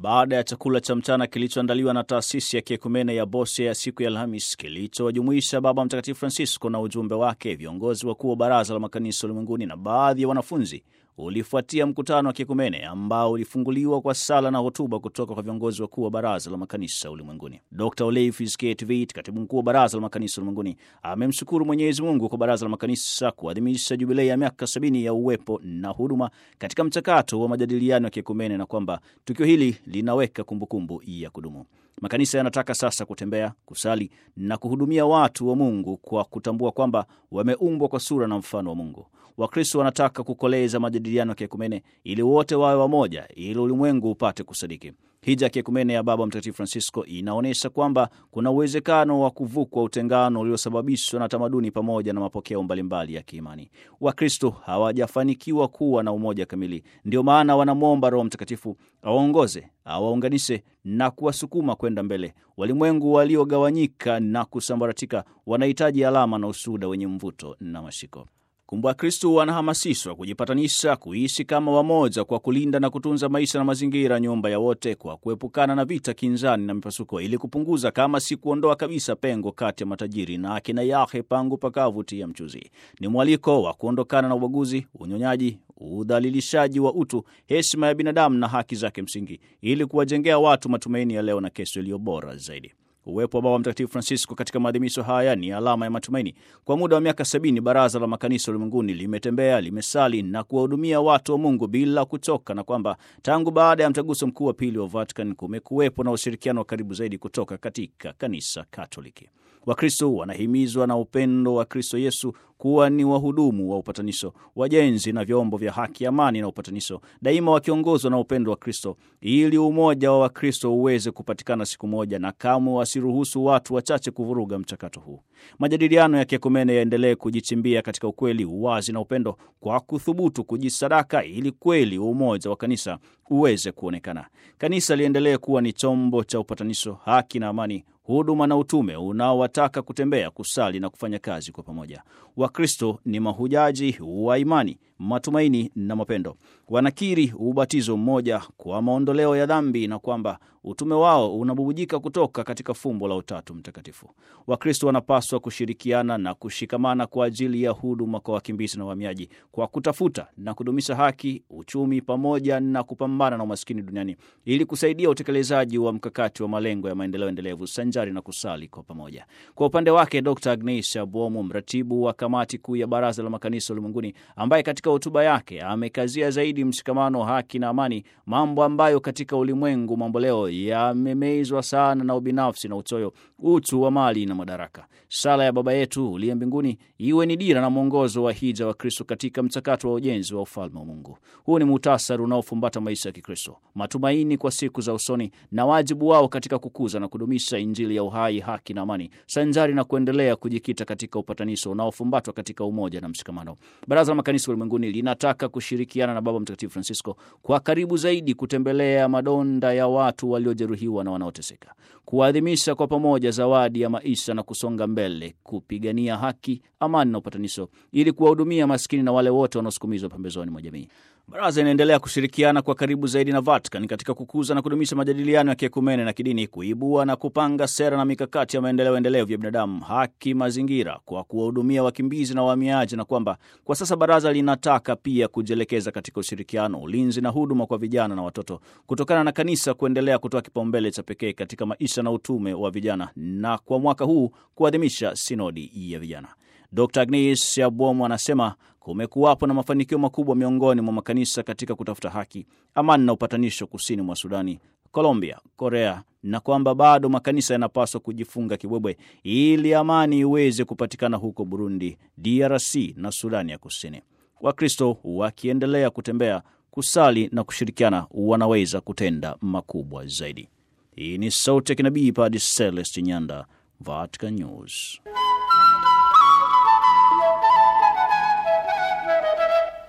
baada ya chakula cha mchana kilichoandaliwa na taasisi ya kiekumene ya Bose ya siku ya Alhamis kilichowajumuisha Baba Mtakatifu Francisco na ujumbe wake, viongozi wakuu wa Baraza la Makanisa Ulimwenguni na baadhi ya wanafunzi, ulifuatia mkutano wa kiekumene ambao ulifunguliwa kwa sala na hotuba kutoka kwa viongozi wakuu wa Baraza la Makanisa Ulimwenguni. Dr Oleifis Ketvit, katibu mkuu wa Baraza la Makanisa Ulimwenguni, amemshukuru Mwenyezi Mungu kwa Baraza la Makanisa kuadhimisha jubilei ya miaka sabini ya uwepo na huduma katika mchakato wa majadiliano ya kiekumene na kwamba tukio hili linaweka kumbukumbu ya kudumu. Makanisa yanataka sasa kutembea, kusali na kuhudumia watu wa Mungu kwa kutambua kwamba wameumbwa kwa sura na mfano wa Mungu. Wakristo wanataka kukoleza majadiliano ya kiekumene ili wote wawe wamoja, ili ulimwengu upate kusadiki. Hija ya kiekumene ya Baba Mtakatifu Francisco inaonyesha kwamba kuna uwezekano wa kuvukwa utengano uliosababishwa na tamaduni pamoja na mapokeo mbalimbali ya kiimani. Wakristo hawajafanikiwa kuwa na umoja kamili, ndio maana wanamwomba Roho Mtakatifu awaongoze, awaunganishe na kuwasukuma kwenda mbele. Walimwengu waliogawanyika na kusambaratika wanahitaji alama na ushuhuda wenye mvuto na mashiko. Kumbe Wakristo wanahamasishwa kujipatanisha, kuishi kama wamoja kwa kulinda na kutunza maisha na mazingira, nyumba ya wote, kwa kuepukana na vita, kinzani na mipasuko, ili kupunguza kama si kuondoa kabisa pengo kati ya matajiri na akina yahe pangu pakavu tia mchuzi. Ni mwaliko wa kuondokana na ubaguzi, unyonyaji, udhalilishaji wa utu, heshima ya binadamu na haki zake msingi, ili kuwajengea watu matumaini ya leo na kesho iliyo bora zaidi. Uwepo wa Baba Mtakatifu Francisco katika maadhimisho haya ni alama ya matumaini. Kwa muda wa miaka sabini, Baraza la Makanisa Ulimwenguni limetembea, limesali na kuwahudumia watu wa Mungu bila kuchoka, na kwamba tangu baada ya mtaguso mkuu wa pili wa Vatican kumekuwepo na ushirikiano wa karibu zaidi kutoka katika Kanisa Katoliki. Wakristo wanahimizwa na upendo wa Kristo Yesu kuwa ni wahudumu wa upatanisho, wajenzi na vyombo vya haki, amani na upatanisho, daima wakiongozwa na upendo wa Kristo, ili umoja wa Wakristo uweze kupatikana siku moja, na kamwe wasiruhusu watu wachache kuvuruga mchakato huu. Majadiliano ya kiekumene yaendelee kujichimbia katika ukweli, uwazi na upendo, kwa kuthubutu kujisadaka, ili kweli umoja wa kanisa uweze kuonekana. Kanisa liendelee kuwa ni chombo cha upatanisho, haki na amani huduma na utume unaowataka kutembea, kusali na kufanya kazi kwa pamoja. Wakristo ni mahujaji wa imani, matumaini na mapendo. Wanakiri ubatizo mmoja kwa maondoleo ya dhambi na kwamba utume wao unabubujika kutoka katika fumbo la Utatu Mtakatifu. Wakristo wanapaswa kushirikiana na kushikamana kwa ajili ya huduma kwa wakimbizi na wahamiaji, kwa kutafuta na kudumisha haki, uchumi pamoja na kupambana na umaskini duniani, ili kusaidia utekelezaji wa mkakati wa malengo ya maendeleo endelevu sanjari na kusali kwa pamoja. Kwa upande wake, Dr Agnes Abwomo, mratibu wa kamati kuu ya Baraza la Makanisa Ulimwenguni, ambaye katika hotuba yake amekazia zaidi mshikamano, haki na amani, mambo ambayo katika ulimwengu mambo leo yamemezwa sana na ubinafsi na uchoyo, uchu wa mali na madaraka. Sala ya Baba yetu uliye mbinguni iwe ni dira na mwongozo wa hija wa Kristo katika mchakato wa ujenzi wa ufalme wa Mungu. Huu ni muhtasari unaofumbata maisha ya Kikristo, matumaini kwa siku za usoni na wajibu wao katika kukuza na kudumisha Injili ya uhai, haki na amani, sanjari na kuendelea kujikita katika upatanisho unaofumbatwa katika umoja na mshikamano. Baraza la Makanisa Ulimwenguni linataka kushirikiana na Baba Mtakatifu Francisco kwa karibu zaidi kutembelea madonda ya watu waliojeruhiwa na wanaoteseka, kuadhimisha kwa pamoja zawadi ya maisha na kusonga mbele kupigania haki, amani na upatanisho, ili kuwahudumia maskini na wale wote wanaosukumizwa pembezoni mwa jamii. Baraza inaendelea kushirikiana kwa karibu zaidi na Vatican katika kukuza na kudumisha majadiliano ya kiekumene na kidini, kuibua na kupanga sera na mikakati ya maendeleo endelevu ya binadamu, haki, mazingira, kwa kuwahudumia wakimbizi na wahamiaji, na kwamba kwa sasa baraza linataka pia kujielekeza katika ushirikiano, ulinzi na huduma kwa vijana na watoto, kutokana na kanisa kuendelea kutoa kipaumbele cha pekee katika maisha na utume wa vijana, na kwa mwaka huu kuadhimisha sinodi ya vijana. Dr Agnes Abwomo anasema kumekuwapo na mafanikio makubwa miongoni mwa makanisa katika kutafuta haki, amani na upatanisho kusini mwa Sudani, Colombia, Korea, na kwamba bado makanisa yanapaswa kujifunga kibwebwe ili amani iweze kupatikana huko Burundi, DRC na Sudani ya Kusini. Wakristo wakiendelea kutembea, kusali na kushirikiana, wanaweza kutenda makubwa zaidi. Hii ni sauti ya kinabii Padre Celeste Nyanda, Vatican News.